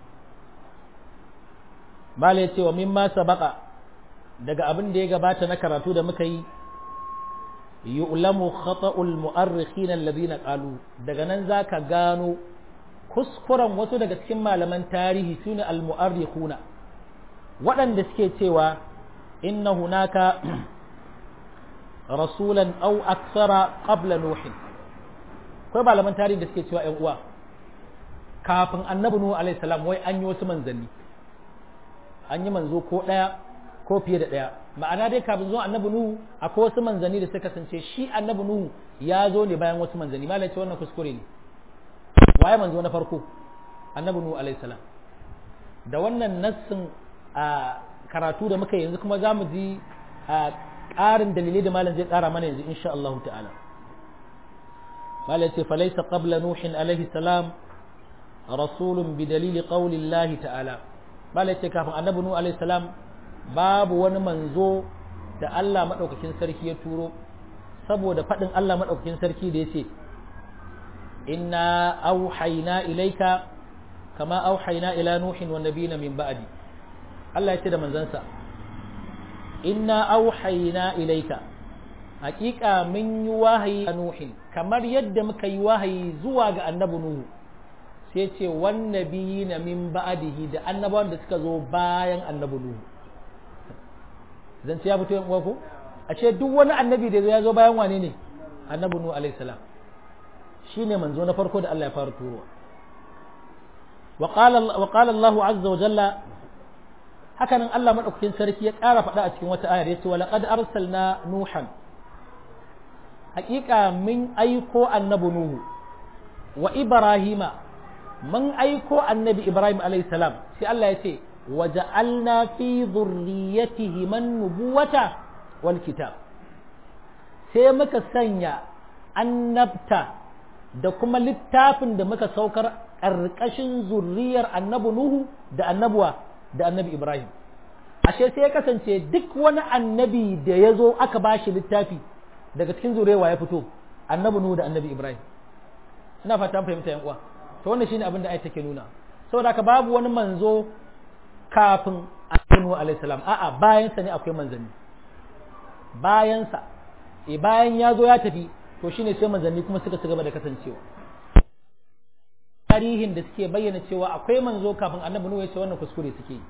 mala ya ce wa mimma sabaqa daga abin da ya gabata na karatu da muka yi yu'lamu khata'ul mu'arrikhin alladhina qalu daga nan zaka gano kuskuren wasu daga cikin malaman tarihi sune al-mu'arrikhuna waɗanda suke cewa inna hunaka rasulan aw aksara qabla nuhin akwai malaman tarihi da suke cewa ƴan uwa kafin annabi nuhu alaihi salam wai an yi wasu manzanni an yi manzo ko ɗaya ko fiye da ɗaya ma'ana dai kafin zuwa annabi nuhu akwai wasu manzanni da suka kasance shi annabi nuhu ya zo ne bayan wasu manzanni malam ce wannan kuskure ne waye manzo na farko annabi nuhu alaihi salam da wannan nassin a karatu da muka yanzu kuma za mu ji a ƙarin dalilai da malam zai ƙara mana yanzu insha Allah ta'ala malam ce falaisa qabla nuhin alaihi salam rasulun bi dalili qawli Allah ta'ala malam ce kafin annabi nuhu alaihi salam babu wani manzo da Allah madaukakin sarki ya turo saboda faɗin Allah madaukakin sarki da yace inna auhayna ilaika kama auhayna ila nuhin wa nabiyina min ba'di Allah ya ce da manzansa inna auhayna ilaika hakika mun yi wahayi a nuhin kamar yadda muka yi wahayi zuwa ga annabi nuhu sai ce wan nabiyina min ba'dihi da annabawan da suka zo bayan annabi nuhu zan ya fito yan uwa ko a ce duk wani annabi da ya zo bayan wane ne annabi nuhu alaihi salam shine manzo na farko da Allah ya fara turowa wa qala Allah azza wa jalla hakanan Allah madaukakin sarki ya ƙara faɗa a cikin wata ayar yace wa laqad arsalna nuhan haƙiƙa min aiko annabi nuhu wa ibrahima mun aiko annabi ibrahim alayhi salam sai Allah ya ce wa ja'alna fi dhurriyyatihi man nubuwata wal kitab sai muka sanya annabta da kuma littafin da muka saukar ƙarƙashin zurriyar annabi Nuhu da annabuwa da annabi Ibrahim. Ashe sai ya kasance duk wani annabi da ya zo aka ba shi littafi daga cikin zuriyarwa ya fito annabi Nuhu da annabi Ibrahim. Ina fata fahimta yan uwa. To wannan shine abin da ayat take nuna. Saboda haka babu wani manzo kafin annabi Nuhu alaihi salam. A'a bayan sa ne akwai manzanni. Bayan sa. E bayan ya zo ya tafi to shine sai manzanni kuma suka ci gaba da kasancewa tarihin da suke bayyana cewa akwai manzo kafin annabi nuhu ya ce wannan kuskure suke yi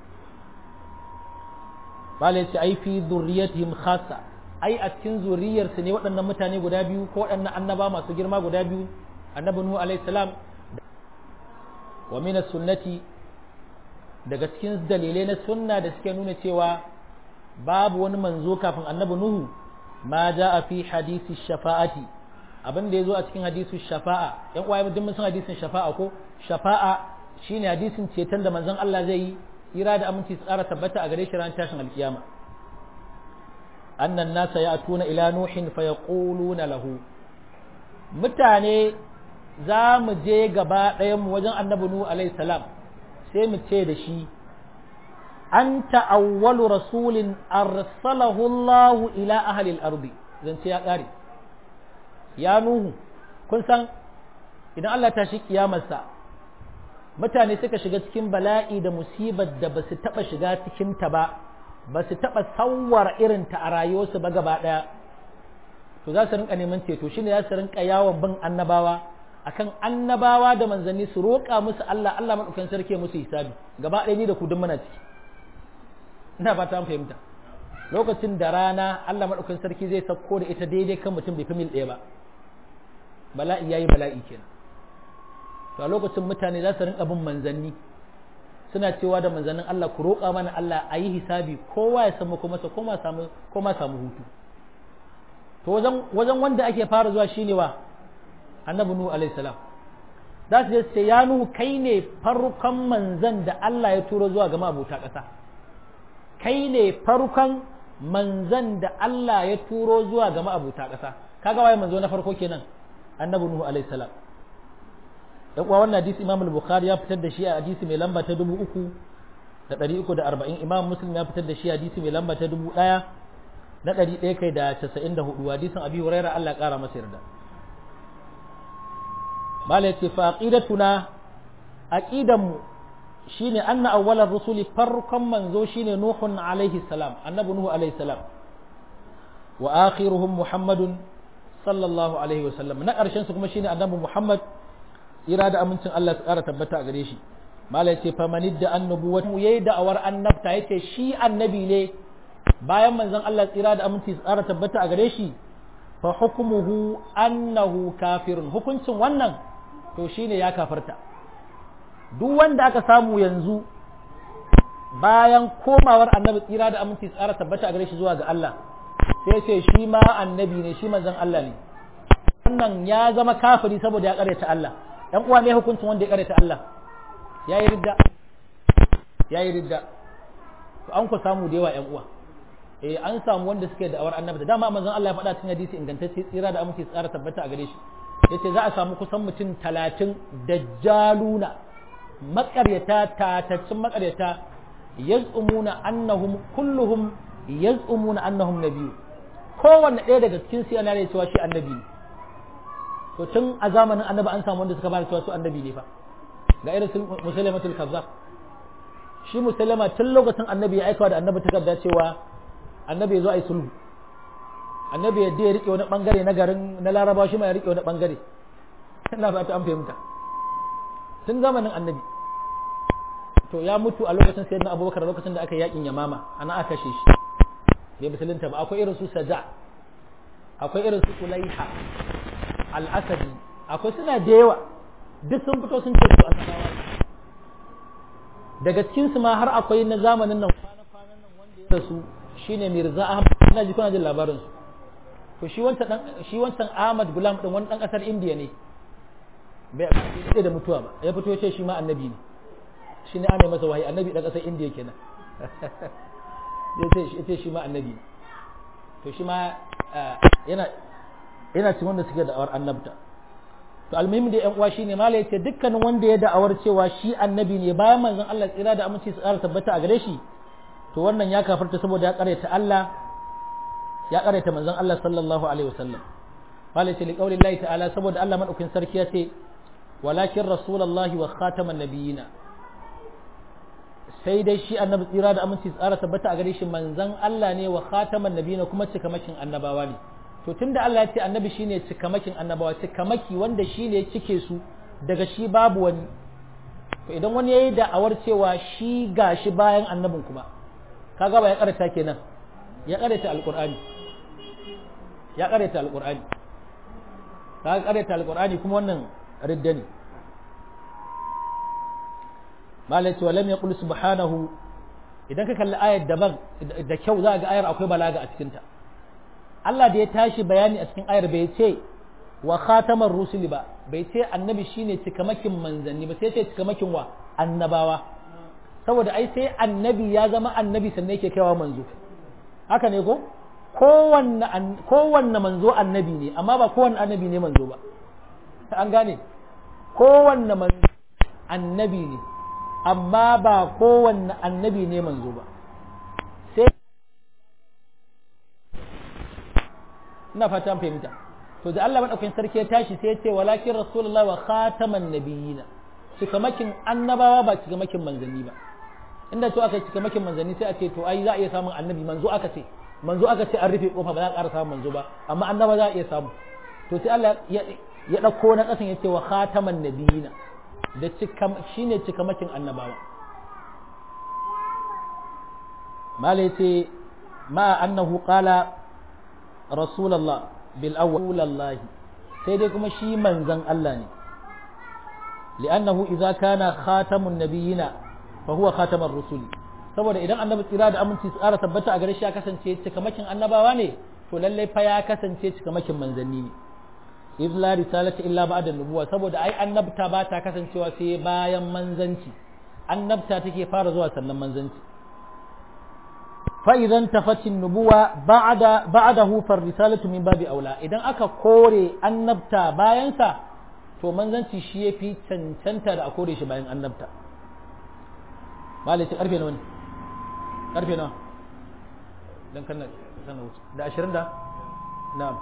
bala yace ai fi zurriyatihim khassa ai a cikin zuriyar su ne waɗannan mutane guda biyu ko waɗannan annaba masu girma guda biyu annabi nuhu alaihi salam wa min sunnati daga cikin dalilai na sunna da suke nuna cewa babu wani manzo kafin annabi nuhu ma jaa fi hadisi shafa'ati abin da ya zo a cikin hadisin shafa'a yan uwaye duk mun san hadisin shafa'a ko shafa'a shine hadisin ceton da manzon Allah zai yi ira da aminci tsara tabbata a gare shi ran tashin alkiyama annan nasa ya'tuna ila nuhin fa yaquluna lahu mutane za mu je gaba ɗayan mu wajen annabi nuhu alaihi salam sai mu ce da shi anta awwalu rasulin arsalahu Allah ila ahli al-ardi zance ya kare ya nuhu kun san idan Allah ta shi kiyamarsa mutane suka shiga cikin bala'i da musibar da ba su taɓa shiga cikinta ba ba su taɓa sauwar irinta a rayuwarsu ba gaba ɗaya to za su rinka neman ceto shine za su rinka yawon bin annabawa akan annabawa da manzanni su roƙa musu Allah Allah maɗaukan sarki musu hisabi gaba ɗaya ni da ku duk muna ciki ina ba ta fahimta lokacin da rana Allah maɗaukan sarki zai sauko da ita daidai kan mutum bai fi mil ɗaya ba bala'i yayi bala'i kenan to a lokacin mutane za su rinka bin manzanni suna cewa da manzannin Allah ku roƙa mana Allah a yi hisabi kowa ya samu kuma sa koma samu koma samu hutu to wajen wajen wanda ake fara zuwa shine wa annabi nuhu alaihi salam za su je su ce ya nuhu kai ne farkon manzan da Allah ya turo zuwa ga abota ƙasa kai ne farkon manzan da Allah ya turo zuwa ga abota ƙasa kaga waye manzo na farko kenan annabi nuhu alaihi salam dan uwa wannan hadisi Imam al-Bukhari ya fitar da shi a hadisi mai lamba ta 3340 Imam Muslim ya fitar da shi a hadisi mai lamba ta 1000 na 100 kai da 94 hadisin Abi Hurairah Allah ya kara masa yarda mala yace fa aqidatuna aqidan mu shine anna awwalar rusuli farkon manzo shine nuhun alaihi salam annabi nuhu alaihi salam wa akhiruhum muhammadun sallallahu alaihi wasallam na karshen su kuma shine annabi muhammad tsira da amincin Allah su ƙara tabbata a gare shi mala yace fa manid da annubuwa mu yayi da'awar annabta yace shi annabi ne bayan manzon Allah tsira da aminci su ƙara tabbata a gare shi fa hukmuhu annahu kafirun hukuncin wannan to shine ya kafarta duk wanda aka samu yanzu bayan komawar annabi tsira da aminci su ƙara tabbata a gare shi zuwa ga Allah sai ce shi ma annabi ne shi manzon Allah ne wannan ya zama kafiri saboda ya ƙaryata Allah ‘yan uwa ne hukuncin wanda ya karanta Allah ya yi ridda ya yi ridda to an ku samu da yawa ‘yan uwa eh an samu wanda suke da awar annabi da dama manzon Allah ya faɗa cikin hadisi ingantacce tsira da aminci tsara tabbata a gare shi yace za a samu kusan mutum talatin dajjaluna maƙaryata tataccen maƙaryata yaz'umuna annahum kulluhum yaz'umuna annahum nabiyyu kowanne ɗaya daga cikin su yana da cewa shi annabi ne to tun a zamanin annabi an samu wanda suka bada cewa su annabi ne fa ga irin su musulmatul kazzab shi musulma tun lokacin annabi ya aikawa da annabi takarda cewa annabi ya zo a yi sulhu annabi ya ya rike wani bangare na garin na laraba shi ma ya rike wani bangare ina fata an fahimta tun zamanin annabi to ya mutu a lokacin sayyidina abubakar lokacin da aka yi yakin yamama ana aka kashe shi bai musulunta ba akwai irin su saja akwai irin su kulaiha al'asadi akwai suna da yawa duk sun fito sun ce su asadawa daga cikinsu ma har akwai na zamanin nan kwana-kwanan nan wanda ya rasu shine Mirza Ahmad ina ji kuna jin labarin su to shi wancan dan shi wancan Ahmad Gulam din wani dan kasar India ne bai bai da mutuwa ba ya fito ya ce shi ma annabi ne shi ne ana masa wahayi annabi dan kasar India kenan ya ce shi ma annabi ne to shi ma yana yana cikin wanda suke da'awar annabta to almuhimmi da yan uwa shine malai yace dukkanin wanda ya da'awar cewa shi annabi ne bayan manzon Allah tsira da aminci su tsara tabbata a gare shi to wannan ya kafarta saboda ya karanta Allah ya karanta manzon Allah sallallahu alaihi wasallam malai yace liqauli Allah ta'ala saboda Allah madaukin sarki ya ce walakin rasulullahi wa khataman nabiyina sai dai shi annabi tsira da aminci tsara tabbata a gare shi manzon Allah ne wa khataman nabiyina kuma cikamakin annabawa ne to tunda Allah ya ce annabi shine cikamakin annabawa cikamaki wanda shine cike su daga shi babu wani to idan wani yayi da'awar cewa shi gashi bayan annabin kuma kaga ba ya karanta kenan ya karanta alqur'ani ya karanta alqur'ani kaga karanta alqur'ani kuma wannan ridda ne malai ce walam yaqul subhanahu idan ka kalli ayar daban da kyau za ga ayar akwai balaga a cikinta Allah da ya tashi bayani a cikin ayar bai ce wa khatamar rusuli ba bai ce annabi shine cikamakin manzanni ba sai ce cikamakin wa annabawa saboda ai sai annabi ya zama annabi sannan yake kaiwa manzo haka ne ko kowanne kowanne manzo annabi ne amma ba kowanne annabi ne manzo ba an gane kowanne manzo annabi ne amma ba kowanne annabi ne manzo ba sai ina fata an fahimta to da Allah madaukakin sarki ya tashi sai ya ce walakin rasulullah wa khataman nabiyina cikamakin annabawa ba cikamakin manzanni ba inda to aka cikamakin manzanni sai a ce to ai za a iya samun annabi manzo aka ce manzo aka ce an rufe kofa ba za a ƙara samun manzo ba amma annaba za a iya samu to sai Allah ya ɗauko na ƙasan ya ce wa khataman nabiyina da shine cikamakin annabawa mala yace ma annahu qala rasulullah bil awwal sai dai kuma shi manzon Allah ne li'annahu idza kana khatamun nabiyina fa huwa khatamar rusul saboda idan annabi tsira da aminci su ƙara tabbata a gare shi ya kasance cikamakin annabawa ne to lallai fa ya kasance cikamakin manzanni ne iz la risalata illa ba'da nubuwa saboda ai annabta ba ta kasancewa sai bayan manzanci annabta take fara zuwa sannan manzanci fa idan tafatin nubuwa ba'da ba'dahu far risalatu min babi aula idan aka kore annabta bayan sa to manzanci shi yafi cancanta da a kore shi bayan annabta malai karfe nawa ne karfe nawa dan kan sana wuce da 20 da na'am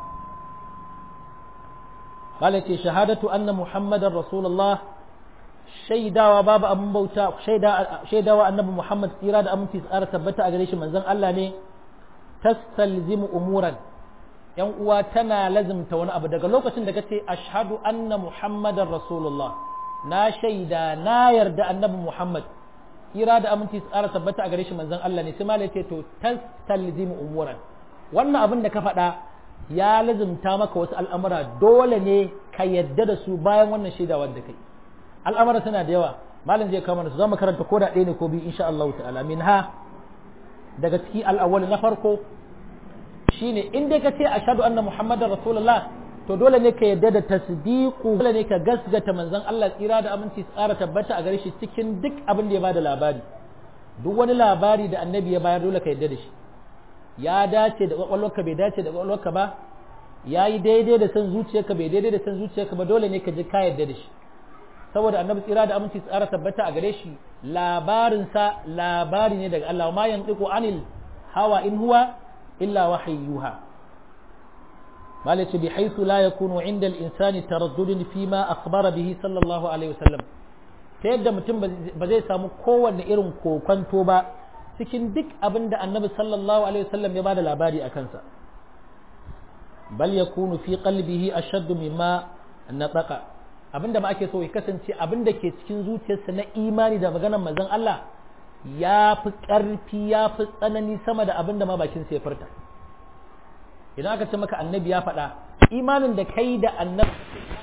قال ce shahadatu anna muhammadar rasulullah shaidawa babu abin bauta shaidawa annabi muhammad tsira da aminci tsara tabbata a gare shi manzon Allah ne tastalzimu umuran yan uwa tana lazimta wani abu daga lokacin da kace ashhadu anna muhammadar rasulullah na shaida na yarda annabi muhammad tsira da aminci tsara tabbata a gare shi manzon Allah ne sai malai ce to tastalzimu umuran wannan abin da ka faɗa ya lazimta maka wasu al'amura dole ne ka yadda da su bayan wannan shaidawar da kai al'amura suna da yawa malam zai kama su zama karanta ko da ɗaya ne ko biyu insha Allah ta'ala min ha daga ciki al'awwal na farko shine in dai ka ce ashhadu anna muhammadar rasulullah to dole ne ka yadda da tasdiqu dole ne ka gasgata manzon Allah tsira da aminci tsara tabbata a gare shi cikin duk abin da ya bada labari duk wani labari da annabi ya bayar dole ka yadda da shi ya dace da kwakwalwarka bai dace da kwakwalwarka ba ya yi daidai da san zuciyarka bai daidai da san zuciyarka ba dole ne ka ji ka yarda da shi saboda annabi tsira da aminci tsara tabbata a gare shi labarinsa labari ne daga Allah ma yantiqu anil hawa in huwa illa wahayyuha malaci bi haythu la yakunu inda al-insani taraddudun fi ma akhbara bihi sallallahu alaihi wasallam ta yadda mutum ba zai samu kowanne irin kokonto ba cikin duk abin da annabi sallallahu alaihi wasallam ya bada labari a kansa bal yakunu fi qalbihi ashaddu mimma nataqa abinda ma ake so ya kasance abinda ke cikin zuciyarsa na imani da maganar manzon Allah ya fi ƙarfi ya fi tsanani sama da abinda ma bakin sa ya furta idan aka ce maka annabi ya faɗa imanin da kai da annabi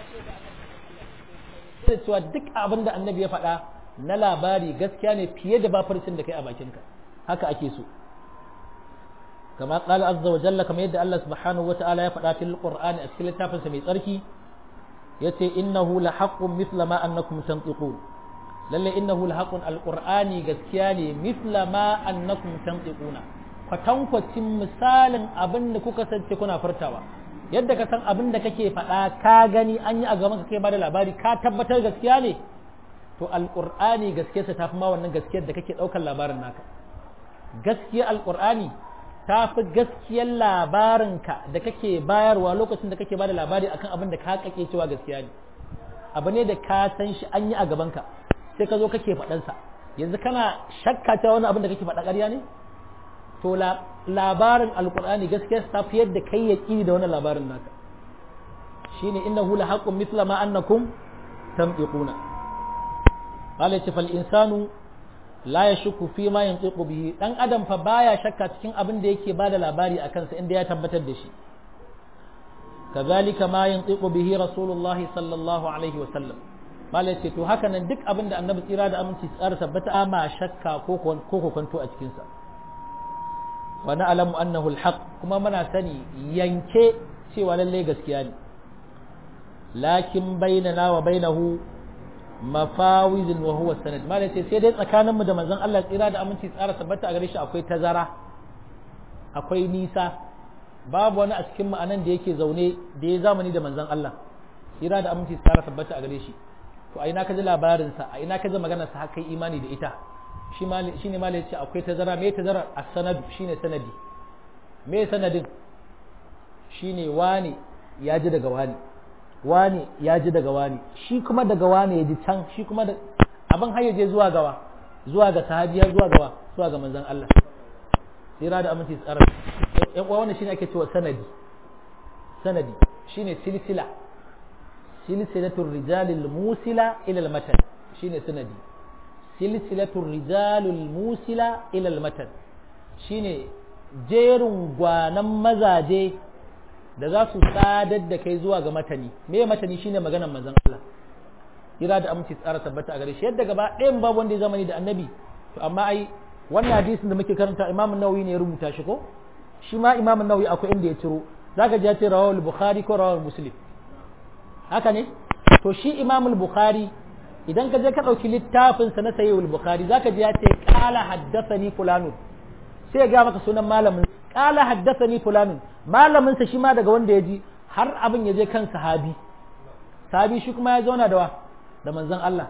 sai cewa duk abinda annabi ya faɗa na labari gaskiya ne fiye da bafarcin da kai a bakinka haka ake so kama qala azza wa jalla kamar yadda Allah subhanahu wa ta'ala ya faɗa fil qur'ani a cikin littafinsa mai tsarki yace innahu la haqqun mithla ma annakum tantiqun lalle innahu la haqqun alqur'ani gaskiya ne mithla ma annakum tantiquna kwatankwacin misalin abin da kuka sance kuna furtawa yadda ka san abin da kake faɗa ka gani an yi a gaban ka kai ba da labari ka tabbatar gaskiya ne to alqur'ani gaskiyarsa ta fi ma wannan gaskiyar da kake ɗaukar labarin naka gaskiyar alqur'ani ta fi gaskiyar labarinka da kake bayarwa lokacin da kake bada labari akan abin da ka kake cewa gaskiya ne abu ne da ka san shi an yi a gabanka sai ka zo kake faɗansa yanzu kana shakka cewa wani abin da kake faɗa ƙarya ne to labarin alkur'ani gaskiya ta fi yadda kai ya ƙini da wannan labarin naka shine innahu la haqqun mithla ma annakum tamtiquna qala ce fal insanu la yashku fi ma yantiqu bihi dan adam fa baya shakka cikin abin da yake bada labari a kansa inda ya tabbatar da shi kazalika ma yantiqu bihi rasulullah sallallahu alaihi wa sallam malai ce to haka nan duk abin da annabi tsira da aminci tsara tabbata ma shakka ko ko kwanto a cikin sa wa na'lamu annahu alhaq kuma muna sani yanke cewa lalle gaskiya ne lakin bainana wa bainahu mafawizin wa huwa sanad malai ce sai dai tsakanin mu da manzon Allah tsira da aminci tsara tabbata a gare shi akwai tazara akwai nisa babu wani a cikin ma'anan da yake zaune da ya zamani da manzon Allah tsira da aminci tsara tabbata a gare shi to a ina ka ji labarinsa a ina ka ji maganarsa har kai imani da ita shi ne ma ce akwai tazara me tazara a sanadu shine sanadi me sanadin shine wani ya ji daga wani wani ya ji daga wani shi kuma daga wani ya ji can shi kuma da abin har je zuwa gawa zuwa ga sahabi har zuwa gawa zuwa ga manzon Allah tsira da aminci tsara yan uwa wannan shine ake cewa sanadi sanadi shine silsila silsilatul rijalil musila ila al matan shine sanadi silsilatul rijalul musila ila al matan shine jerin gwanan mazaje da za su sadar da kai zuwa ga matani me matani shine maganar manzon Allah kira da aminci tsara tabbata a gare shi yadda gaba ɗayan babu wanda ya zamani da annabi to amma ai wannan hadisin da muke karanta Imam Nawawi ne ya rubuta shi ko shi ma Imam Nawawi akwai inda ya ciro zaka ji ya ce rawal Bukhari ko rawal Muslim haka ne to shi Imam Bukhari idan ka je ka ɗauki littafin sa na Sahih Bukhari zaka ji ya ce qala haddathani fulanu sai ya ga maka sunan malamin qala haddathani fulanun malamin sa shi ma daga wanda ya ji har abin ya je kan sahabi sahabi shi kuma ya zauna da wa da manzon Allah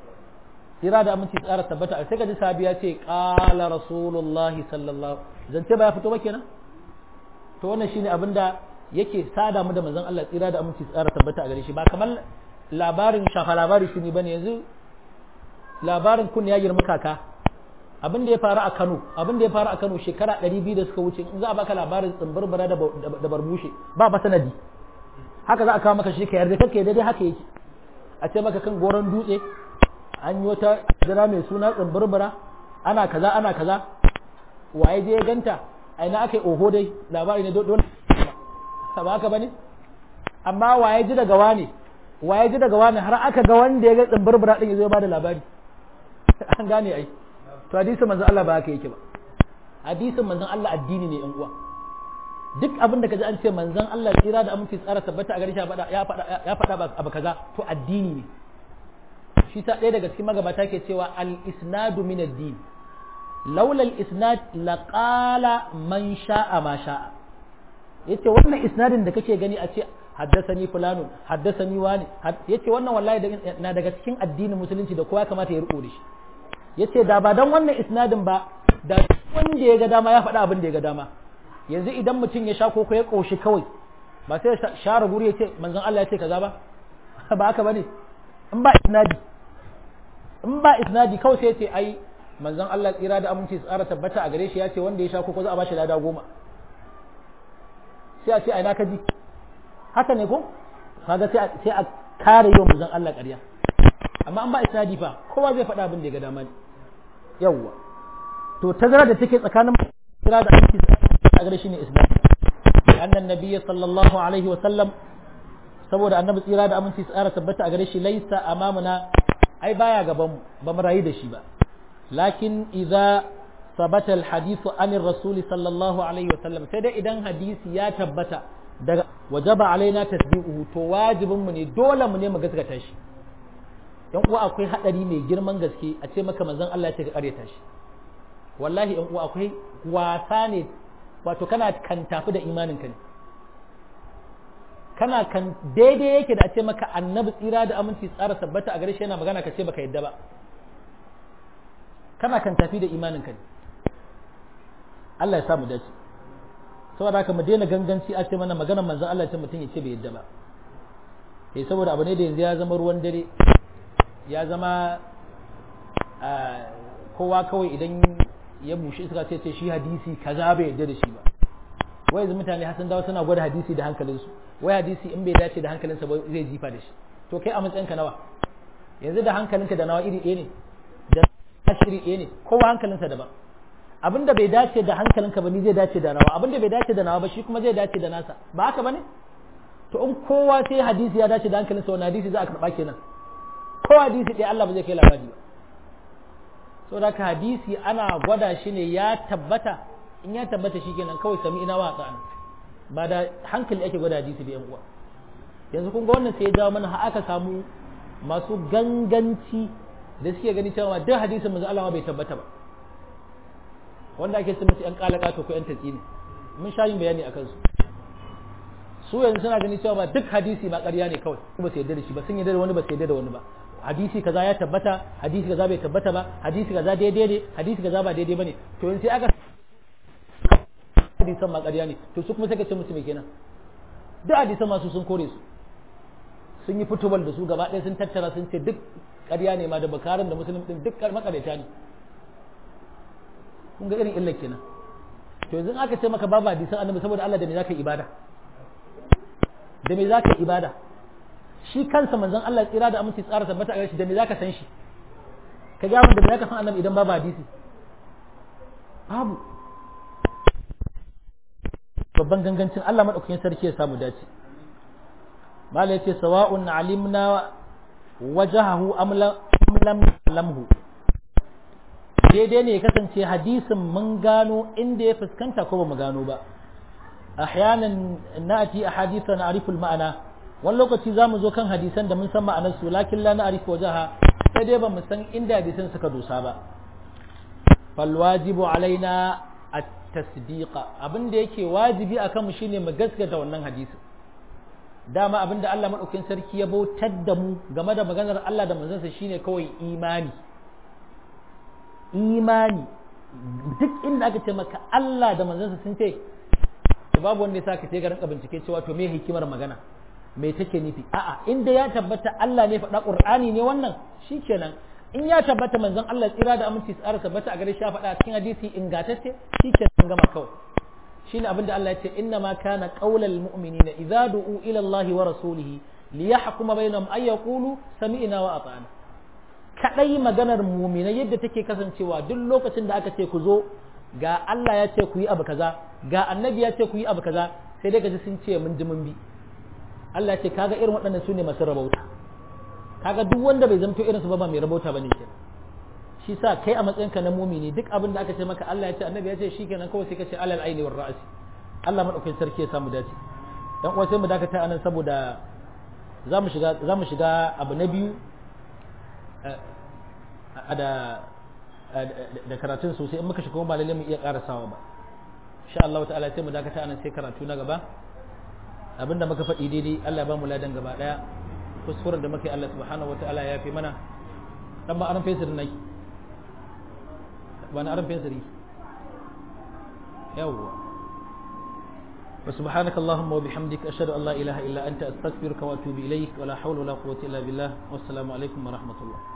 tsira da aminci tsara tabbata sai ka ji sahabi ya ce qala rasulullahi sallallahu zance ba ya fito ba kenan to wannan shine abin da yake sada mu da manzon Allah tsira da aminci tsara tabbata a gare shi ba kamar labarin shafa labari shi ne bane yanzu labarin kun ya girma kaka abin da ya faru a Kano abin da ya faru a Kano shekara 200 da suka wuce in za a baka labarin tsimbirbira da barbushe ba ba sanadi haka za a kawo maka shi ka yarda kake daidai haka yake a ce maka kan goron dutse an yi wata jira mai suna tsimbirbira ana kaza ana kaza waye je ya ganta a ina aka yi oho dai labari ne don ba haka bane amma waye ji daga wani waye ji daga wani har aka ga wanda ya ga tsimbirbira din ya zo ya bada labari an gane ai to hadisin manzon Allah ba haka yake ba hadisin manzon Allah addini ne yan uwa duk abin da kaji an ce manzon Allah tsira da aminci tsara tabbata a gare shi ya faɗa ya faɗa abu kaza to addini ne shi ta ɗaya daga cikin magabata ke cewa al isnadu min ad-din laula al isnad laqala man sha'a ma sha'a yace wannan isnadin da kake gani a ce haddasani fulanun haddasani wani yace wannan wallahi na daga cikin addinin musulunci da kowa kamata ya riko da shi yace da ba dan wannan isnadin ba da wanda ya ga dama ya faɗa abin da ya ga dama yanzu idan mutum ya sha koko ya ƙoshi kawai ba sai ya share guri ya ce manzon Allah ya ce kaza ba ba haka bane in ba isnadi in ba isnadi kawai sai ya ce ai manzon Allah tsira da aminci tsara tabbata a gare shi ya ce wanda ya sha koko za a bashi lada goma sai a ce ai na kaji haka ne ko kaga sai sai a kare yau manzon Allah ƙarya amma an ba isnadi fa kowa zai faɗa abin da ya ga dama ne yawwa to tazara da take tsakanin kira da aminci a gare shi ne islam annan nabiyyi sallallahu alaihi wa sallam saboda annabi tsira da aminci tsara tabbata a gare shi laisa amamuna ai baya gaban mu ba mu rayu da shi ba lakin idza sabata alhadith an rasuli sallallahu alaihi wa sallam sai dai idan hadisi ya tabbata daga wajaba alaina tasdiquhu to wajibin mu ne dole mu ne mu gaskata shi yan uwa akwai hadari mai girman gaske a ce maka manzon Allah ya ce ka karyata shi wallahi yan uwa akwai wasa ne wato kana kan tafi da imanin ka ne kana kan daidai yake da a ce maka annabi tsira da aminci tsara tabbata a gare shi yana magana ka ce baka yadda ba kana kan tafi da imanin ka ne Allah ya sa mu dace saboda haka mu daina ganganci a ce mana maganar manzon Allah ce mutum ya ce bai yadda ba eh saboda abu ne da yanzu ya zama ruwan dare ya zama kowa kawai idan ya bushe iska ce ce shi hadisi kaza bai yadda da shi ba wai yanzu mutane hasan dawo suna gwada hadisi da hankalinsu wai hadisi in bai dace da hankalinsa ba zai jifa da shi to kai a matsayinka nawa yanzu da hankalinka da nawa iri ɗaya ne da nashi iri ɗaya ne kowa hankalinsa daban abin da bai dace da hankalinka ba ni zai dace da nawa abin da bai dace da nawa ba shi kuma zai dace da nasa ba haka bane to in kowa sai hadisi ya dace da hankalinsa wani hadisi za a karɓa kenan ko hadisi ɗaya Allah ba zai kai labari ba so da hadisi ana gwada shi ne ya tabbata in ya tabbata shi kenan kawai sami ina wa tsana ba da hankali ake gwada hadisi da yan uwa yanzu kun ga wannan sai ya jawo mana har aka samu masu ganganci da suke gani cewa duk hadisin manzo Allah bai tabbata ba wanda ake sun musu yan kalaka to ko yan tatsi ne mun sha yin bayani akan su su yanzu suna gani cewa duk hadisi ba ƙarya ne kawai ba su yarda da shi ba sun yarda da wani ba su yarda da wani ba hadisi kaza ya tabbata hadisi kaza bai tabbata ba hadisi kaza daidai ne hadisi kaza ba daidai bane to in sai aka hadisan ma ƙarya ne to su kuma sai ka ce musu me kenan duk hadisan masu sun kore su sun yi fitowar da su gaba ɗaya sun tattara sun ce duk ƙarya ne ma da bakarin da musulun din duk makareta ne kun ga irin illar kenan to yanzu aka ce maka babu hadisan annabi saboda Allah da me zaka ibada da me zaka ibada shi kansa manzon Allah tsira da aminci tsara tabbata a shi da me zaka san shi ka ga da me zaka san annabi idan babu hadisi babu babban gangancin Allah madaukakin sarki ya samu dace mala yace sawa'un alimna wajahahu am lam lamhu daidai ne ya kasance hadisin mun gano inda ya fuskanta ko ba mu gano ba ahyanan na'ati ahadithan na'rifu al-ma'ana wani lokaci zamu zo kan hadisan da mun san ma'anar su lakin la na'rifu wajaha sai dai ba mu san inda hadisan suka dosa ba fal wajibu alaina at-tasdiqa abinda yake wajibi akan mu shine mu gaskata wannan hadisin dama abinda Allah madaukakin sarki ya bautar da mu game da maganar Allah da manzansa shine kawai imani imani duk inda aka ce maka Allah da manzansa sun ce babu wanda ya sa ka ce ga rinka bincike cewa to me hikimar magana me take nufi a'a inda ya tabbata Allah ne faɗa Qur'ani ne wannan shikenan in ya tabbata manzon Allah tsira da aminci tsara tabbata a gare shi ya faɗa cikin hadisi ingantacce shikenan gama kawai shine abinda Allah ya ce inna ma kana qaulal mu'minina idza du'u ila Allah wa rasulihi liyahkuma bainahum ay yaqulu sami'na wa ata'na kadai maganar mu'mina yadda take kasancewa duk lokacin da aka ce ku zo ga Allah ya ce ku yi abu kaza ga annabi ya ce ku yi abu kaza sai dai gaji sun ce mun ji mun bi Allah ya ce kaga irin waɗannan su ne masu rabauta kaga duk wanda bai zamto irin su ba ba mai rabauta bane kenan shi sa kai a matsayinka na mumini duk abin da aka ce maka Allah ya ce annabi ya ce shikenan kawai sai ka ce alal aini war ra'si Allah madaukakin sarki ya samu dace dan uwa sai mu dakata anan saboda zamu shiga zamu shiga abu na biyu da da karatun sosai in muka shiga kuma ba lalle mu iya karasawa ba insha Allah ta'ala sai mu dakata anan sai karatu na gaba abinda muka faɗi daidai Allah ya ba mu ladan gaba daya kuskuren da muka yi Allah subhanahu wataala ya fi mana dan ba aran fesir nake wani aran fensiri yawwa wa subhanaka allahumma wa bihamdika ashhadu an la ilaha illa anta astaghfiruka wa atubu ilaik wa la hawla wa la quwwata illa billah wassalamu alaikum wa rahmatullah